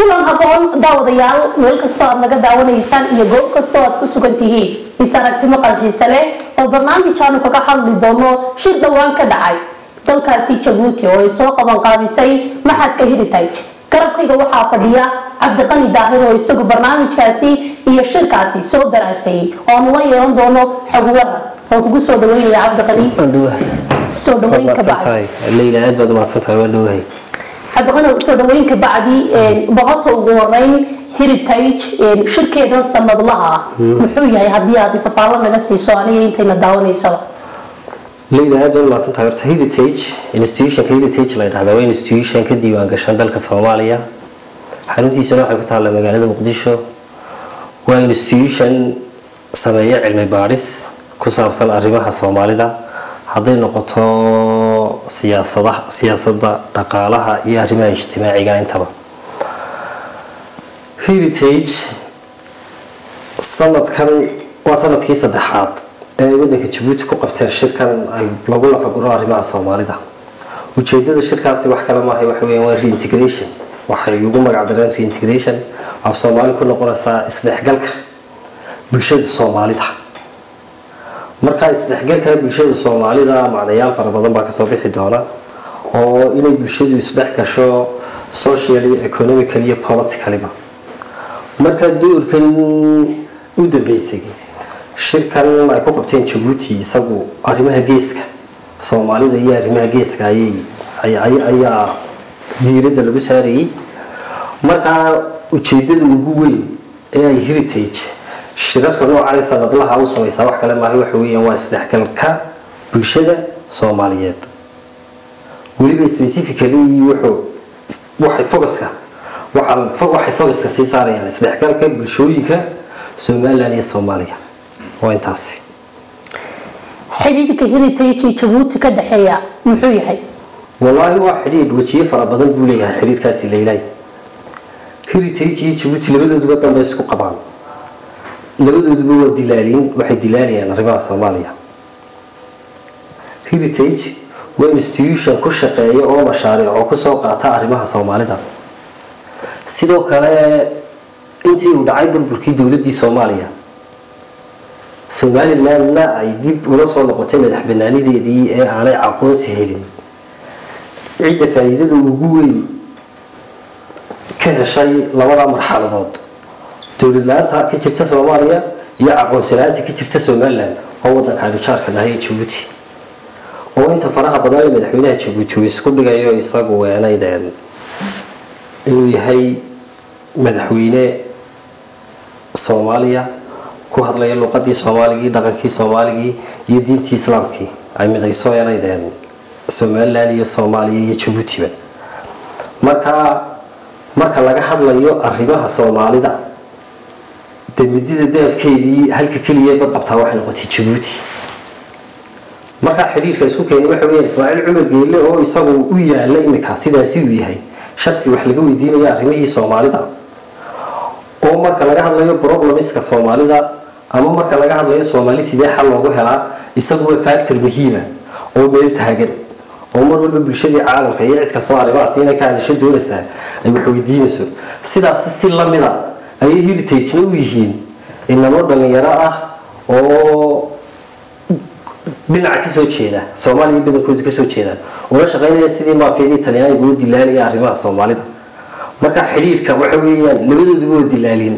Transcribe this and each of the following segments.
kulan haboon daawadayaal meel kastoo aad naga daawanaysaan iyo goob kastoo aad ku sugan tihiin is aragtimo qalxiisa leh oo barnaamijkaanu kaga hadli doono shir dhowaan ka dhacay dalkaasi jabuuti oo ay soo qabanqaabisay maxadka heritage garabkayga waxaa fadhiya cabdiqani daahir oo isagu barnaamijkaasi iyo shirkaasi soo daraasayay oo aanu la yeelan doono xogwaran oo kugu soo dhaweynaya cabdiqani soo dhaweyn ka bacdi leyla aad baad umahadsantahay waan dhowahay cabdiqani soo dhaweyn ka bacdi boqorta ugu horeyn heritage shirkeedan sanadlaha ah muxuu yahay haddii aad fafaalo naga siiso aniga intayna daawanaysaba leyla aad baad umahadsantahay horta heritage institutionka heritage la yidhahda waa institution ka diiwaan gashan dalka soomaaliya xaruntiisana waxay ku taalla magaalada muqdisho waa institution sameeya cilmi baadhis ku saabsan arrimaha soomaalida hadday noqoto siyaasadaha siyaasadda dhaqaalaha iyo arrimaha ijtimaaciga intaba heritage sanadkan waa sanadkii saddexaad ee ay waddanka jabuuti ku qabteen shirkan ay lagu lafaguro arrimaha soomaalida ujeedada shirkaasi wax kale maahay waxa weeyaan waa reintegration waxay ugu magac dareen reintegration af soomaali ku noqonaysaa isdhexgalka bulshada soomaalida markaa isdhexgalka bulshada soomaalida macnayaal fara badan baa kasoo bixi doona oo inay bulshadu isdhex gasho socially economically iyo politicallyba markaa doorkan u dambeysay shirkan ay ku qabteen jabuuti isagu arrimaha geeska soomaalida iyo arrimaha geeska ayaa diiradda lagu saarayay markaa ujeedada ugu weyn ee ay heritage shirarka noocan sanadlaha u samaysaa wax kale maaha waxa weeyaan waa isdhexgalka bulshada soomaaliyeed weliba specifically wuxuu waxay focuska waxay focuska sii saarayaan isdhexgalka bulshooyinka somaliland iyo soomaaliya waa intaasi xidhiidhka heritage iyo jabuuti ka dhexeeya muxuu yahay wallaahi waa xidhiidh wejiyo fara badan buu leeyahay xidhiidhkaasi leylay heritage iyo jabuuti labadooduba danba isku qabaan labadooduba waa dilaaliin waxay dilaalayaan arrimaha soomaaliya heritage waa institution ku shaqeeya oo mashaariic oo kusoo qaata arrimaha soomaalida sidoo kale intii uu dhacay burburkii dowladii soomaaliya somalilandna ay dib ula soo noqotay madax banaanideedii ee aanay aqoonsi helin cidda faa-iidada ugu weyn ka heshay labada marxaladood dowlad la-aanta ka jirta soomaaliya iyo aqoonsi la-aanta ka jirta somaliland oo wadanka anujaarka dhahay jabuuti oo inta faraha badan ee madaxweynaha jabuuti uu isku dhigayo isagu weenaydeen inuu yahay madaxweyne soomaaliya ku hadlaya luuqadii soomaaligii dhaqankii soomaaligii iyo diintii islaamkii ay midayso eenaydeen somaliland iyo soomaaliya iyo jabuutiba marka marka laga hadlayo arrimaha soomaalida demidida dahabkeedii halka keliya bad qabtaa waxay noqotay jabuuti markaa xidhiirka isku keenay waxa weyaan ismaaciil cumar geelle oo isagu u yaala imika sidaasi uu yahay shaksi wax laga weydiinaya arrimihii soomaalida oo marka laga hadlayo problemiska soomaalida ama marka laga hadlayo soomaali sidee xal loogu helaa isagu waa factor muhiima oo meel taagan oo mar walba bulshadii caalamka iyo cid kastoo arrimahaas inay ka hadasho doonaysaa ay wax weydiinayso sidaas si lamida ayay heritagena u yihiin inamo dhalinyaro ah oo dhinaca kasoo jeeda soomaaliya badankooda kasoo jeedaan una shaqaynaya sidii maafiyadii talyaaniga u dilaalaya arrimaha soomaalida marka xidhiidhka waxa weeyaan labadooduba waa dilaalin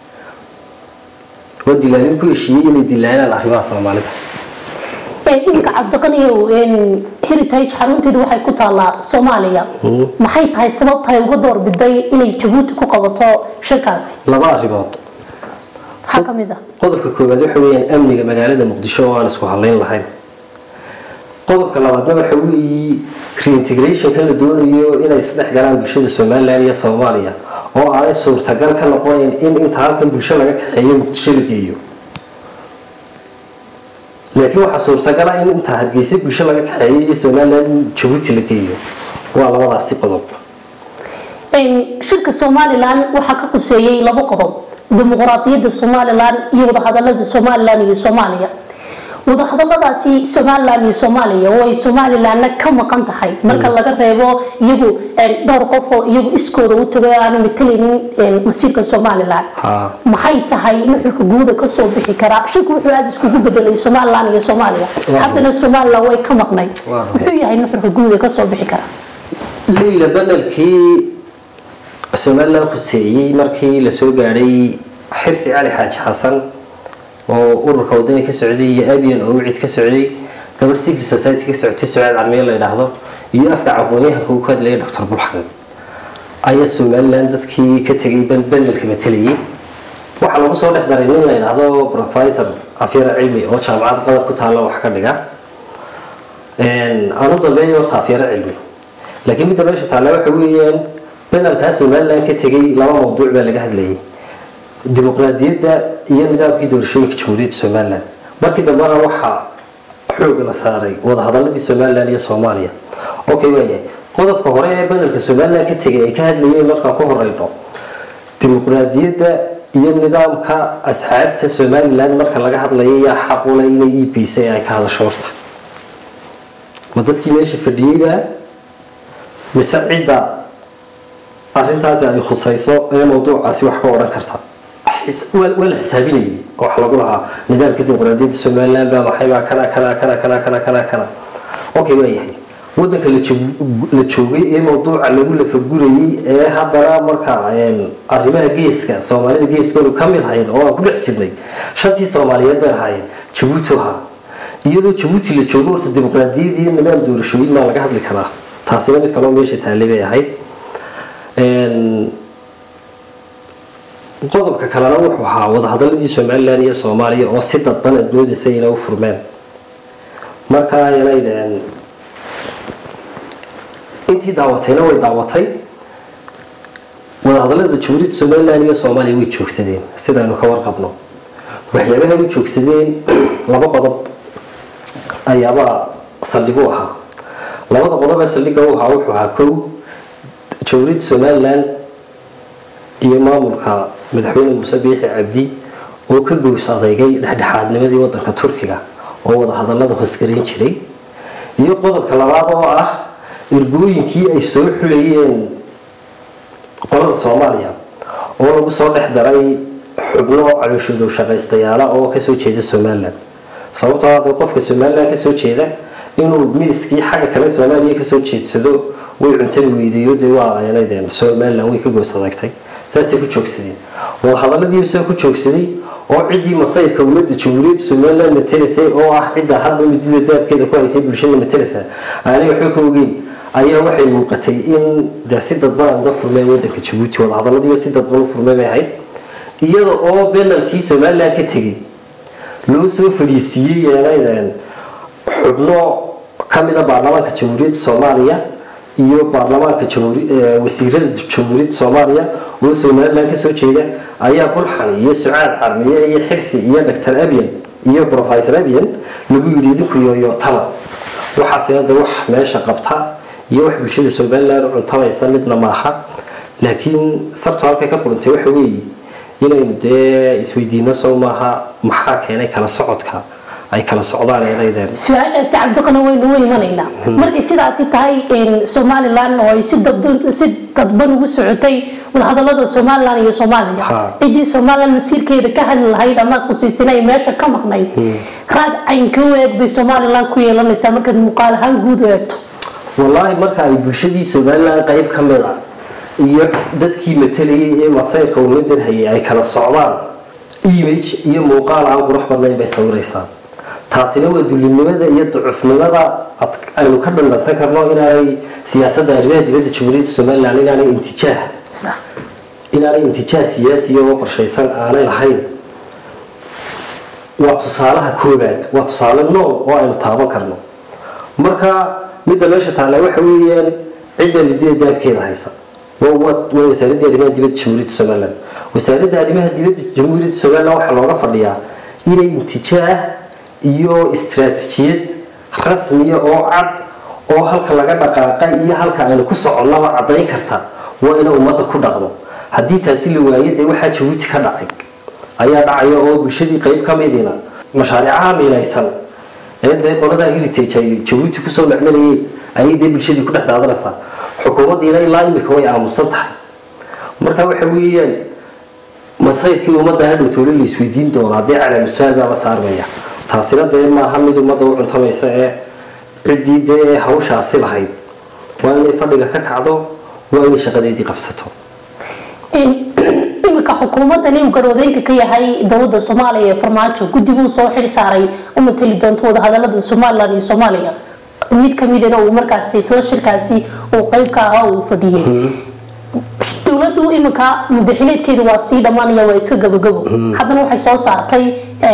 waa dilaalin ku heshiiyey inay dilaalaan arrimaha soomaalida iminka cabdiqaniyow heritage xarunteedu waxay ku taallaa soomaaliya maxay tahay sababtahay uga doorbiday inay jabuuti ku qabato shirkaasi laba arrimood maxaa ka mid ah qodobka koowaad waxa weeyaan amniga magaalada muqdisho oo aan isku hadlayn lahayn qodobka labaadna waxa weeye reintegrationka la doonayo inay isdhex galaan bulshada somaliland iyo soomaaliya oo aanay suurtagal ka noqonayn in inta halkan bulsho laga kaxeeyo muqdisho la geeyo laakiin waxaa suurtagala in inta hargeysa bulsho laga kaxeeyo iyo somaliland jabuuti la geeyo waa labadaasi qodob shirka somalilan waxaa ka quseeyey labo qodob dimuqraadiyadda somalilan iyo wadahadalada somalilan iyo soomaaliya wadahadaladaasi somalilan iyo soomaaliya oo ay somalilanna ka maqan tahay marka laga reebo iyagu dhowr qof oo iyagu iskooda u tago aanu matalaynin masiirka somalilan maxay tahay nuxurka guuda kasoo bixi karaa shirku wuxuu aada iskugu bedelay somalilan iyo soomaaliya haddana somalilan way ka maqnay muxuu yahay nuxurka guuda kasoo bixi karaa leyla banalkii somalilan khuseeyey markii lasoo gaadhay xirsi cali xaaji xasan oo ururka wadani ka socday iyo abian oo wicid ka socday gabadh civil society ka socotay sucaad carmiye la yidhaahdo iyo afka aqoon-yahanka uu ku hadlayay doctor bulxan ayaa somalilan dadkii ka tegay banelka matalayay waxaa lagu soo dhex daray nin la yidhaahdo professor afyara cilmi oo jaamacad qadar ku taalla wax ka dhiga aanu dambeeya horta afyara cilmi laakiin midda meesha taalla waxa weeyaan banalkaa somalilan ka tegay laba mawduuc baa laga hadlayay dimuqraadiyadda iyo nidaamkii doorashooyinka jamhuuriyadda somalilan markii dambena waxaa xooga la saaray wadahadaladii somalilan iyo soomaaliya okay waayahay qodobka hore ee banalka somalilan ka tegay ay ka hadlayeen markaan ku horeyno dimuqraadiyadda iyo nidaamka asxaabta somalilan marka laga hadlayo yaa xaqule inay e b c ay ka hadasho horta ma dadkii meesha fadhiyeybaa mise cidda arintaasi ay khusayso ee mawduucaasi wax ka odhan karta waa la xisaabinayay oo waxa lagu lahaa nidaamka dimuqraadiyadda somalilan baa maxay baa kana kana kana kana kana kana kana okay waa yahay wadanka la joogay ee mawduuca lagu lafagurayay ee haddana marka arrimaha geeska soomaalida geeskoodu ka mid hayn oo aan ku dhex jirnay shantii soomaaliyeed bay lahaayeen jabuuti ahaa iyadoo jabuuti la joogo horta dimuqraadiyad iyo nidaam doorashooyin maa laga hadli karaa taasina mid kaloo meesha taallay bay ahayd qodobka kalena wuxuu ahaa wadahadaladii somalilan iyo soomaaliya oo si dadban aad moodaysa inay u furmeen marka yanayd intii daawatayna way daawatay wadahadalada jamhuuriyadda somalilan iyo soomaaliya way joogsadeen sidaynu ka warqabno waxyaabaha u joogsadeen laba qodob ayaaba saldhigu ahaa labada qodob ee saldhiga u ahaa wuxuu ahaa kow jamhuuriyadda somalilan iyo maamulka madaxweyne muuse biixi cabdi oo ka gows adeygay dhexdhexaadnimadii wadanka turkiga oo wadahadalada hoosgareyn jiray iyo qodobka labaad oo ah ergooyinkii ay soo xulayeen qolada soomaaliya oo lagu soo dhex daray xubno calooshoodow shaqaystayaala oo kasoo jeeda somalilan sababtoo hadda qofka somalilan kasoo jeeda inuu miiskii xagga kale soomaaliya kasoo jeedsado way cuntadi weydeeyo dee waa aanadeen somalilan way ka goos adagtay saasay ku joogsadeen wadahadaladii saa ku joogsaday oo ciddii masayrka ummadda jamhuuriyadda somalilan matalaysay oo ah cidda hadba midida daabkeeda ku haysay bulshada matalaysa aanay waxba ka ogeyn ayaa waxay muuqatay in de si dadban ay uga furmeen wadanka jabuuti wadahadaladii si dadban u furmeen bay ahayd iyada oo benalkii somalilan ka tegay loo soo fadhiisiiyey yeenaydeen xubno ka mida baarlamaanka jamhuuriyadda soomaaliya iyo baarlamaanka wasiirada jamhuuriyadda soomaaliya oo somalilan kasoo jeeda ayaa bulxan iyo sucaad carmiye iyo xirsi iyo doctor abian iyo professor abian lagu yidhi idinku yooyo taba waxaase hadda wax meesha qabta iyo wax bulshada somalilan cuntamaysa midna maaha laakiin sabto halkay ka qurantay waxa weeye inaynu dee isweydiino sow maaha maxaa keenay kala socodka ay kala socdaan ay leedeen su-aashaasi cabdiqana waynu u imanaynaa markay sidaasi tahay somalilan oo ay si dadban ugu socotay wadahadalada somalilan iyo soomaaliya ciddii somalilan masiirkeeda ka hadli lahayd ama qusaysana ay meesha ka maqnayd raad caynka u eeg bay somalilan ku yeelanaysaa markaad muuqaal ahaan guud u eegto wallaahi marka ay bulshadii somalilan qayb ka mid a iyo dadkii matalayay ee masayrka ummadan hayay ay kala socdaan image iyo muuqaal aan qurux badnayn bay sawiraysaa taasina waa dulinimada iyo ducufnimada aynu ka dhandhansan karno inaanay siyaasadda arrimaha dibadda jamhuuriyadda somalilan inaanay intijaah inaanay intijaah siyaasiya oo qorshaysan aanay lahayn waa tusaalaha koobaad waa tusaale nool oo aynu taaban karno marka midda meesha taalla waxa weeyaan cidda midida daabkeeda haysa waa wasaaradda arrimaha dibadda jamhuuriyadda somalilan wasaaradda arrimaha dibadda jamhuuriyadda somalilan waxaa looga fadhiyaa inay intijaah iyo istaraatijiyad rasmiya oo cad oo halka laga dhaqaaqa iyo halka aynu ku soconnaba caddayn karta waa inay ummadda ku dhaqdo haddii taasi la waayo dee waxaa jabuuti ka dhacay ayaa dhacaya oo bulshadii qayb ka midina mashaariicaha miinaysan ee dee qoladaa heritage ay jabuuti kusoo macmalayeen ayay dee bulshadii ku dhex daadanaysaa xukuumaddiina ilaa imika way aamusan tahay marka waxa weeyaan masayrkii ummadda hadhow toole la isweydiin doona haddii calaamasuaal baa la saarmaya taasina dee maaha mid ummadda u cuntamaysa ee ciddii dee hawshaasi lahayd waa inay fadhiga ka kacdo waa inay shaqadeedii qabsato iminka xukuumadan uu garwadeynka ka yahay dowlada soomaaliya ee farmaajo guddiguu soo xil saaray u matali doonto wadahadalada somalilan iyo soomaaliya mid kamidana uu markaasi isla shirkaasi uu qeyb ka ahaa uu fadhiyey dowladu iminka mudaxileedkeeda waa sii dhammaanaya waa iska gabagabo haddana waxay soo saartay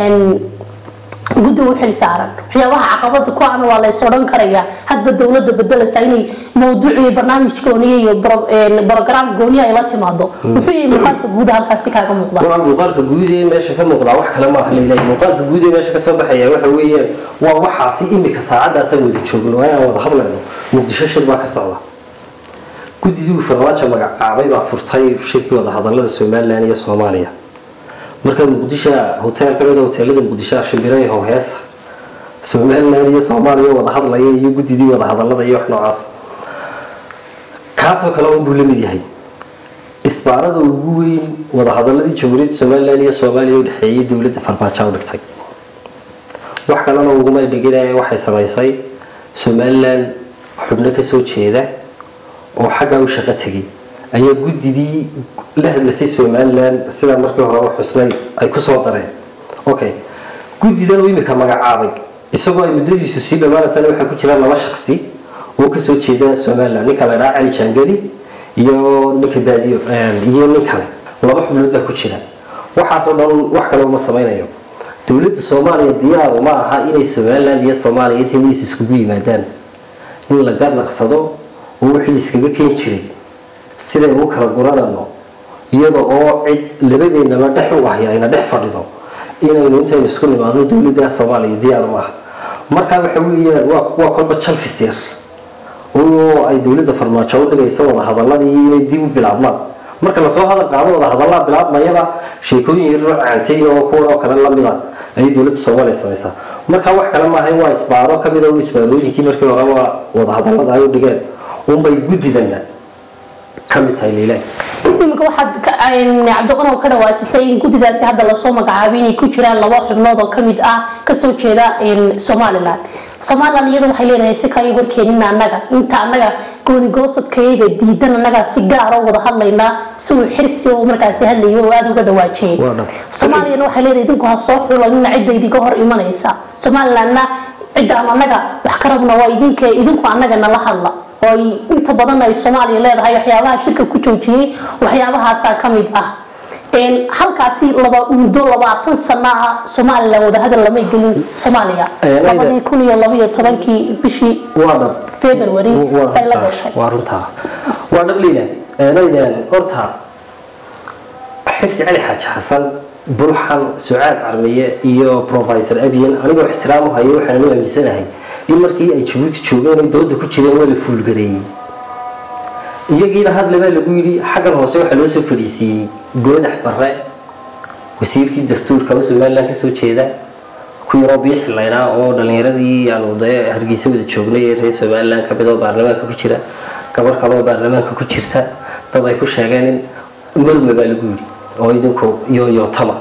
guddi u xil saaran waxyaabaha caqabada ku ana waa lays odhan karayaa hadba dowlada bedelaysa inay mawduuc iyo barnaamij gooniya iyo brogram gooniya ay la timaado muxuu yahay muuqaalka guuda halkaasi kaaga muuqda waa muuqaalka guud ee meesha ka muuqdaa wax kale maaha leilaahi muuqaalka guud ee meesha kasoo baxaya waxa weeyaan waa waxaasi imika saacadaasaan wada joogno inaan wada hadlayno muqdisho shir baa ka socda guddidii uu farmaajo magacaabay baa furtay shirkii wada hadalada somalilan iyo soomaaliya marka muqdisho hotel ka mid a hoteelada muqdisho shimbiraha howheesa somalilan iyo soomaaliya wada hadlaya iyo guddidii wada hadalada iyo wax noocaas kaasoo kale unbuu la mid yahay isbaarada ugu weyn wadahadaladii jamhuuriyadda somalilan iyo soomaaliya u dhexeeyay dowladda farmaajo u dhigtay wax kalena uguma dhigin waxay samaysay somalilan xubno kasoo jeeda oo xaggaa u shaqo tegay ayaa guddidii la hadlasay somalilan sidaa markii hore u xusnay ay kusoo dareen okay guddidan uu imika magacaabay isagoo ay muddadiisu sii dhammaanaysana waxaa ku jira laba shaqsi oo kasoo jeeda somalilan ninka la dhaha cali jaangeli iyo ninka baadiyo iyo nin kale laba xubnood baa ku jira waxaasoo dhan wax kale uma samaynayo dowladda soomaaliya diyaaru ma aha inay somalilan iyo soomaaliya intay miis iskugu yimaadaan in la garnaqsado oo wixii iskaga keen jiray sidaynu u kala guranano iyada oo cid labadeennaba dhex u ahy ayna dhex fadhido inaynu intaynu isku nimaadno dowladda soomaaliya diyaar maaha markaa waxa weeyaan waa kolba jalfis yar oo ay dowladda farmaajo u dhigayso wada hadaladii inay dib u bilaabmaan marka lasoo hadal qaado wada hadallaa bilaabmayaba sheekooyin yaroo caantay oo kuwan oo kale lamida ayay dowladda soomaaliya samaysaa marka wax kale maaha waa isbaaro kamid oo isbaarooyinkii markii hore waa wada hadallada ay u dhigeen unbay guddidana kamid tahay liilahi imika waxaad cabdiqanow ka dhawaajisay in guddidaasi hadda lasoo magacaabay inay ku jiraan laba xubnood oo kamid ah kasoo jeeda somalilan somalilan iyadu waxay leedahay si kaga horkeenina annaga inta annaga goonigoosadkayaga diidan annaga si gaara wada hadlaynaa si uu xirsi oo markaasi hadlayo oo aada uga dhawaajiyay soomaaliyana waxay leedahay idinku ha soo xulanina cidda idinka hor imanaysa somalilanna ciddaan annaga wax ka rabna waa idinka idinku annaga nala hadla oo ay inta badan ay soomaaliya leedahay waxyaabaha shirka ku joojiyey waxyaabahaasaa ka mid ah halkaasi laba muddo labaatan sano ah somalilan wadahadal lamay gelin soomaaliya labadii kun iyo labaiyo tobankii bishii february ay la gashay waa runtaa waa dhab liila naydan horta xirsi cali xaaji xasan bulxan sucaad carmiye iyo professor abiyan anigoo ixtiraamu hayo waxaan u aaminsanahay in markii ay jabuuti joogeen ay dooda ku jireen waa la fuulgareeyey iyagiina hadlebaa lagu yidhi xaggan hoose waxaa loo soo fadhiisiiyey goodax bare wasiirkii dastuurka oo somalilan kasoo jeeda ku yaroo biixi laydhaa oo dhalinyaradii aanu dee hargeysa wada joognay ee reer somalilan kamid oo baarlamaanka ku jira gabar kale oo baarlamaanka ku jirta dad ay ku sheegeen in marme baa lagu yidhi oo idinku iyo yootama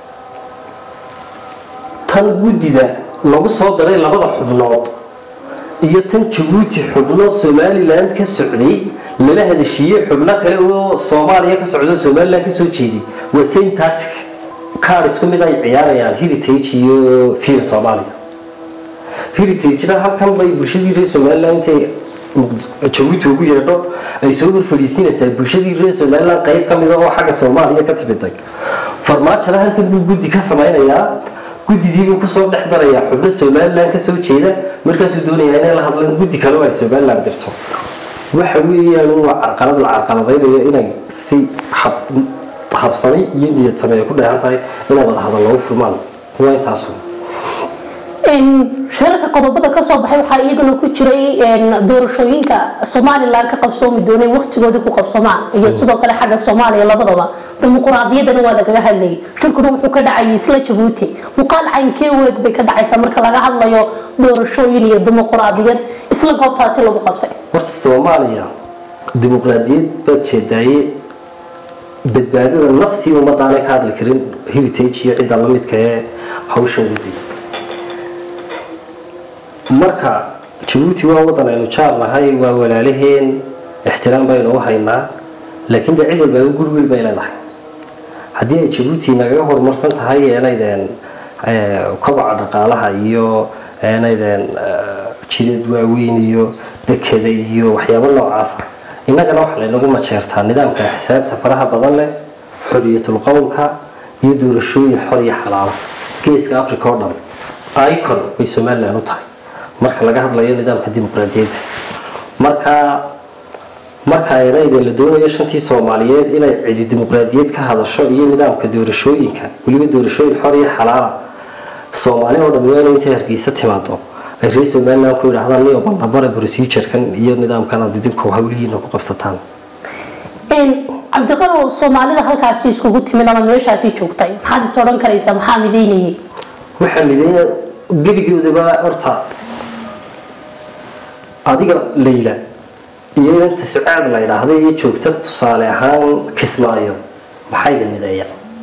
tan guddida lagu soo daray labada xubnood iyo tan jabuuti xubno somalilan ka socday lala hadashiiyey xubno kale oo soomaaliya ka socdo somalilan kasoo jeeday waa same tactic kaar isku mid ay ciyaarayaan heritage iyo fiba soomaaliya heritagena halkan bay bulshadii reer somalilan intay jabuuti ugu yeedho ay soo horfadhiisinaysaa bulshadii reer somalilan qeyb ka mida oo xagga soomaaliya ka timiday farmaajona halkan buu guddi ka samaynayaa guddidiibuu kusoo dhex darayaa xubno somalilan kasoo jeeda markaasuu doonayaa inay la hadlaan guddi kale oo ay somalilan dirto waxa weeyaan waa carqalad la carqaladaynayo inay si habsami iyo niyad sameeya ku dheehan tahay inay wada hadal loogu furmaan waa intaasu shirarka qodobada kasoo baxay waxaa iyaguna ku jiray doorashooyinka somalilan ka qabsoomi doonay waqtigooda ku qabsamaan iyo sidoo kale xagga soomaaliya labadaba dimuquraadiyadana waa lagaga hadlayay shirkuna wuxuu ka dhacayay isla jabuuti muuqaal caynkee weeg bay ka dhacaysaa marka laga hadlayo doorashooyin iyo dimuquraadiyad isla goobtaasi lagu qabsay horta soomaaliya dimuqraadiyad baad jeedaaye badbaadada naftii ummadaanay ka hadli karin heritage iyo cidda la midka ee hawshan waday marka jabuuti waa wadan aynu jaarnahay waa walaalaheen ixtiraam baynu u haynaa laakiin dee cid walba guri weyn bay leedahay haddii ay jabuuti nagaga horumarsan tahay eenaydeen kobaca dhaqaalaha iyo eenaydeen jidad waaweyn iyo dekeda iyo waxyaabo noocaasa innagana waxaa laynagu majeertaa nidaamka xisaabta faraha badan leh xoriyatul qowlka iyo doorashooyin xor iyo xalaala geeska africa oo dhan icon bay somalilan u tahay marka laga hadlayo nidaamka dimuqraadiyadda marka marka aynayden la doonayo shantii soomaaliyeed inay cidi dimuqraadiyad ka hadasho iyo nidaamka doorashooyinka weliba doorashooyin xor iyo xalaala soomaali oo dhammi waa inay intay hargeysa timaado ay reer somalilan ku yidhaahdaan niyo banabare procedurekan iyo nidaamkan aad idinku hawlihiina ku qabsataan cabdiqalow soomaalida halkaasi iskugu timid ama meeshaasi joogtay maxaad is odhan karaysaa maxaa mideynayay waxaa mideyna gebigoodaba horta adiga layla iyo inanta sucaad la yidhaahda iyo joogta tusaale ahaan kismaayo maxayda mideeya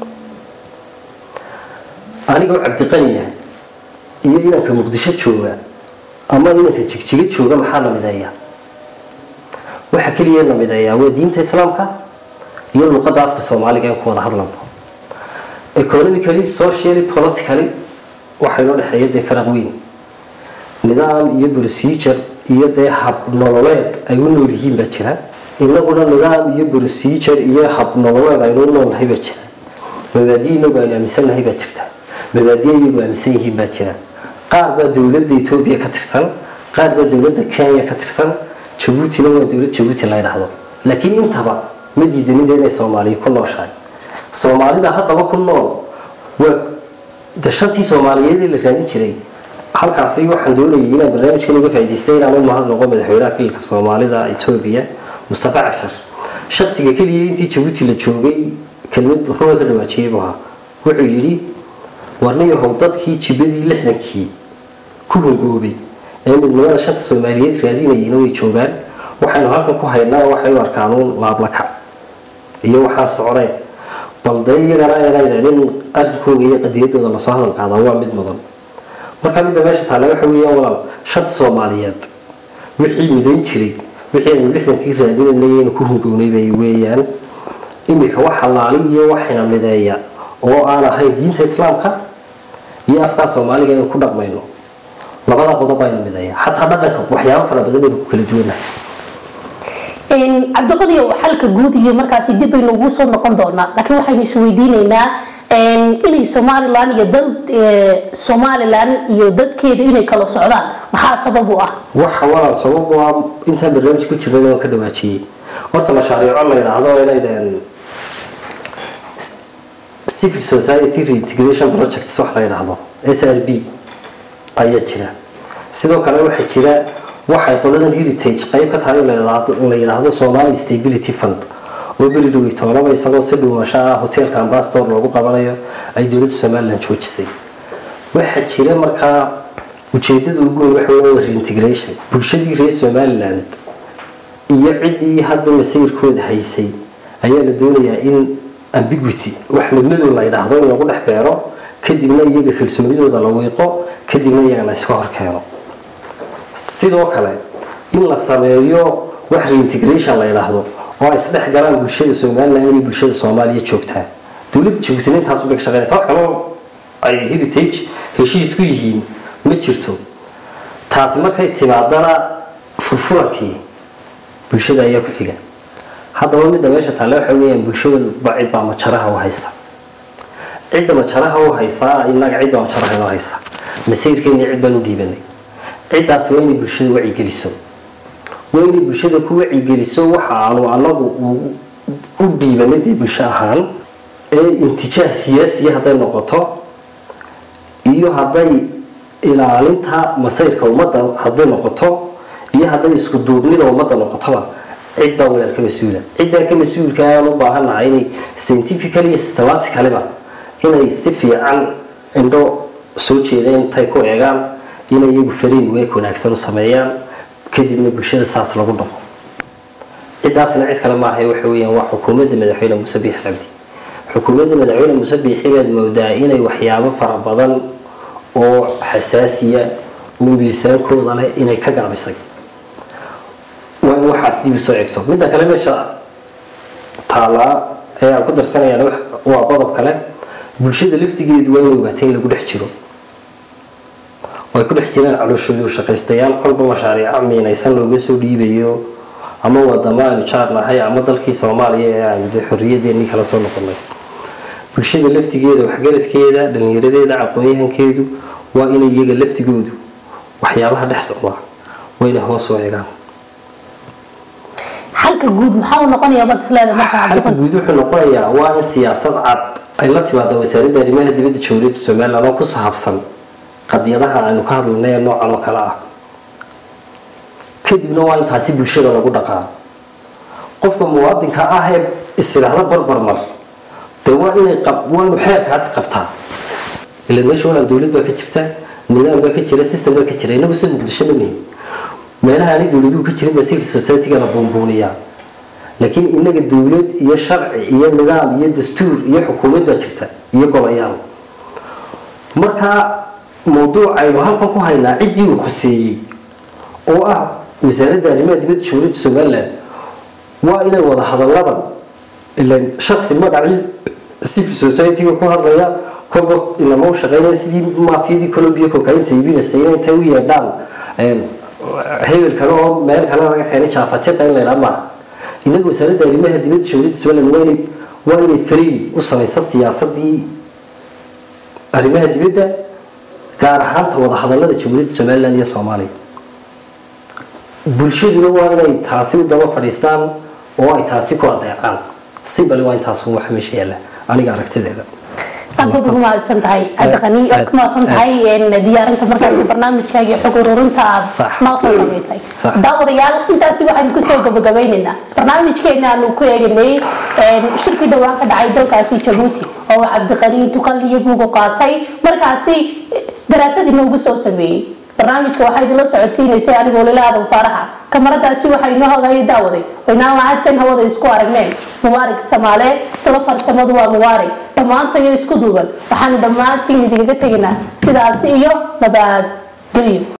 anigoo cabdiqaniya iyo inanka muqdisho jooga ama inanka jigjiga jooga maxaa la mideeya waxa keliya la mideeyaa waa diinta islaamka iyo luqadda afka soomaaliga in ku wada hadlanko economically socially politically waxaa inoo dhexeeya dee faraq weyn nidaam iyo procedure iyo dee hab nololeed ay u nool yihiin baa jira inaguna nidaam iyo procedure iyo hab nololeed aynu u noolnahay baa jira mabaadiye inagu aynu aaminsannahay baa jirta mabaadiye iyagu aaminsan yihiin baa jira qaar baa dowladda etoobiya ka tirsan qaar baa dowladda kenya ka tirsan jabuutina waa dowlad jabuuti la ydhaahdo laakiin intaba ma diidanida inay soomaaliya ku nooshahay soomaalida haddaba ku nool waa de shantii soomaaliyeed ee la raadin jiray halkaasi waxaan doonayay inaan barnaamijkan uga faa'idaystay inaan u mahadnaqo madaxweynaha kililka soomaalida etoobiya mustafa cagshar shaksiga keliya intii jabuuti la joogay kelmad runa ka dhawaajiyey buu ahaa wuxuu yidhi warniyahow dadkii jibadii lixdankii ku hungoobay ee midnimada shanta soomaaliyeed raadinayayna way joogaan waxaynu halkan ku haynaa waxay u arkaan uun laablakac iyo waxaan soconayn bal dee iyagana eenayden in arrinkooga iyo qadiyadooda lasoo hadal qaadaa waa mid mudan marka midda meesha taale waxa weeyaan walaal shanta soomaaliyeed wixii midayn jiray wixii aynu lixdankii raadinanay aynu ku hungownay bay weeyaan iminka wax halaali iyo waxina mideeya oo aan ahayn diinta islaamka iyo afkaa soomaaliga aynu ku dhaqmayno labada qodob aynu mideeya xataa dhaqanka waxyaabo fara badan aynu ku kala duwanahay cabdiqadiyo xalka guud iyo markaasi dib baynu ugu soo noqon doonaa laakiin waxaynu isweydiinaynaa inay somalilan iyo dal somalilan iyo dadkeeda inay kala socdaan maxaa sabab u ah waxa walaal sabab u ah intaan barnaamij ku jirnay aan ka dhawaajiyey horta mashaariico la yidhaahdo inaydeen civil society reintegration projects wax la yidhaahdo s r b ayaa jira sidoo kale waxaa jira waxay qoladan heritage qayb ka tahay oo la yidhaahdo somali stability fund oo beri dhowey toolaba isagoo si dhuumasho ah hoteelka ambassador loogu qabanayo ay dowladda somalilan joojisay waxaa jira markaa ujeedada ugu weyn waxa weeye waa reintegration bulshadii reer somaliland iyo ciddii hadba masayirkooda haysay ayaa la doonayaa in ambiguity wax midmadow la yidhaahdo in lagu dhex beero kadibna iyaga kalsoonidooda la wiiqo kadibna iyaga la iska horkeeno sidoo kale in la sameeyo wax reintegration la yidhaahdo oo ay isdhex galaan bulshada somalilan iyo bulshada soomaaliya joogtaa dowladda jabuutina intaas bay ka shaqeynaysa wax kaloo ay heritage heshiis ku yihiin ma jirto taasi markay timaadana furfurankii bulshada ayaa ku xiga haddaba midda meesha taale waxa weeyaan bulshada cid baa majaraha u haysa cidda majaraha u haysaa inaga cid baa majaraha inoo haysa masayrkeena cid baan u dhiibanay ciddaas waa inay bulshada wacigeliso waa inay bulshada ku wacigeliso waxa aanu anagu u dhiibanay dee bulsho ahaan ee intijaah siyaasiya hadday noqoto iyo hadday ilaalinta masayrka ummadda hadday noqoto iyo hadday isku duubnida ummadda noqotoba cid baa walaal ka mas-uula ciddaa ka mas-uulka aan u baahannahay inay scientifically iyo systematicaliba inay si fiican indho soo jeedeen intay ku eegaan inay iyagu fariin weeg wanaagsan u sameeyaan kadibna bulshada saas lagu dhaqo ciddaasna cid kale maaha waxa weeyaan waa xukuumadda madaxweyne muuse biixi cabdi xukuumadda madaxweyne muuse biixi baad moodaa inay waxyaabo fara badan oo xasaasiya oo miisaankooda leh inay ka gaabisay waa in waxaas dib u soo egto midda kale meesha taalaa ee aan ku darsanayaan waa qodob kale bulshada laftigeedu waa inay ogaatay in lagu dhex jiro oo ay ku dhex jiraan calooshoodu shaqaystayaal kolba mashaariica miinaysan looga soo dhiibayo ama wadamo aynu jaarnahay ama dalkii soomaaliya ee aynu dee xorriyadeennii kala soo noqonay bulshada laftigeeda waxgaradkeeda dhallinyaradeeda aqoon-yahankeedu waa inay iyaga laftigoodu waxyaabaha dhex socdaa waa inay hoos u eegaan xalka guud maxaa uu noqonayaa baad isleeda markaa xalka guud wuxuu noqonayaa waa in siyaasad cad ay la timaado wasaaradda arrimaha dibadda jamhuuriyadda somaliland oo ku saabsan qadiyadaha aynu ka hadlanay ee noocan oo kale ah kadibna waa in taasi bulshada lagu dhaqaa qofka muwaadinka ah ee isidhaahda barbarmar dee waa inay waa inuu xeerkaasi qabtaa ilan meesha walaal dowlad baa ka jirta nidaam baa ka jira system baa ka jira inagu sida muqdisho ma nihin meelaha aanay dowladuhu ka jirin baa civil society-ga la buunbuuniyaa laakiin inaga dowlad iyo sharci iyo nidaam iyo dastuur iyo xukuumad baa jirta iyo golayaal markaa mawduuc aynu halkan ku haynaa ciddii uu khuseeyey oo ah wasaaradda arrimaha dibadda jamhuuriyadda somaliland waa inay wada hadalladan ilan shaksi magacii civil society-ga ku hadlaya kolba inama u shaqeynaya sidii maafiyadii colombia cocainta iibinaysa inay intay u yeedhaan hebel kale oo meel kale laga keenay jaafajiqa in la yidhaa maaha inaga wasaaradda arrimaha dibadda jamhuuriyadda somaliland waa inay waa inay fariin u samayso siyaasadii arrimaha dibadda gaar ahaanta wada hadallada jamhuuriyadda somaliland iyo soomaaliya bulshaduna waa inay taasi u daba fadhiistaan oo ay taasi ku adeecaan si bale waa intaas waxa meesha yaalla aniga aragtideeda aad baad ugu mahadsan tahay cabdiqani aad ku mahadsan tahay diyaarinta markaasi barnaamijkaaga iyo xog ururinta aad Sax. noo soo samaysay Sax. daawadayaal intaasi waxaynu kusoo gabagabaynaynaa barnaamijkeena aanu ku eeganay shirkii dhowaan ka dhacay dalkaasi jabuuti oo uu cabdiqani tuqaliyo buugu qaatay markaasi daraasad inoogu soo sameeyey barnaamijka waxaa idinla socodsiinaysay anigoo lila aadan faaraxa kamaradaasi waxaa inoo hogaya daawaday waynaan lahaadsan hawada isku aragneen mubaarig samaale isla farsamadu waa mubaarig dhammaantayo isku duuban waxaanu dhammaantiin idinkaga tegaynaa sidaasi iyo nabad gelyo